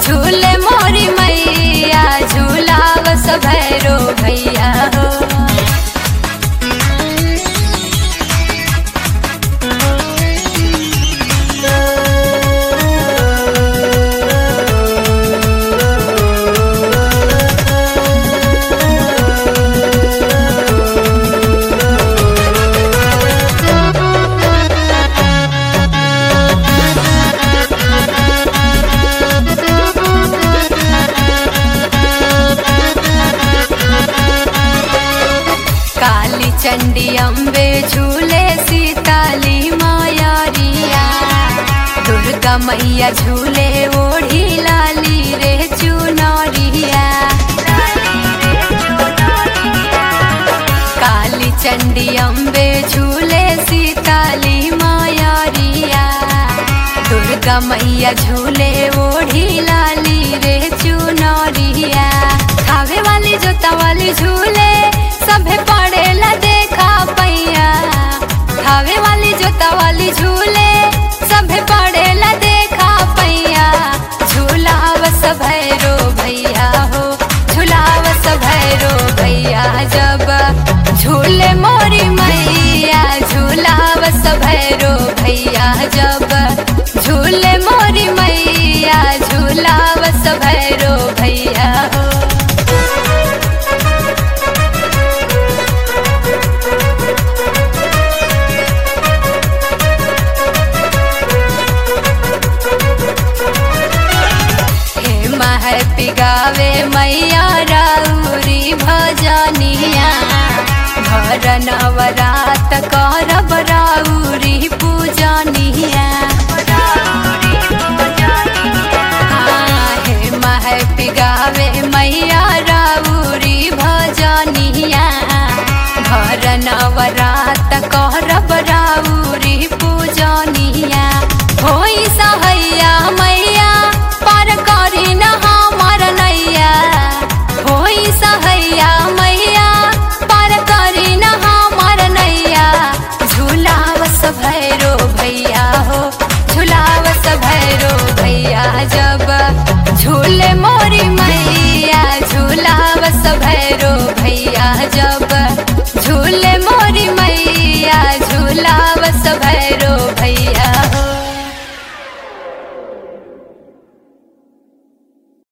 झूले मोरी मैया झूलाव भैरो भैया हो काली चंडी अम्बे झूले सीताली माया रिया दुर्गा मैया झूले ओढ़ी लाली रे चुनरिया काली चंडी अम्बे झूले सीताली माया रिया दुर्गा मैया झूले ओढ़ी लाली रे चुनरिया खावे वाली जोता वाली झूले सभे पड़ेला देखा पैया खावे वाली जोता वाली झूले सभे पड़ेला देखा पैया झूलावस भैरो भैया हो झूलावस भैरो भैया जब झूले मोरी मैया झूलावस भैरो भैया जब झूले मोरी मैया झूलावस भैरो भैया हो हे महर पिगावे मैया राउरी भजनिया भर नवरात करब राउरी पूजनिया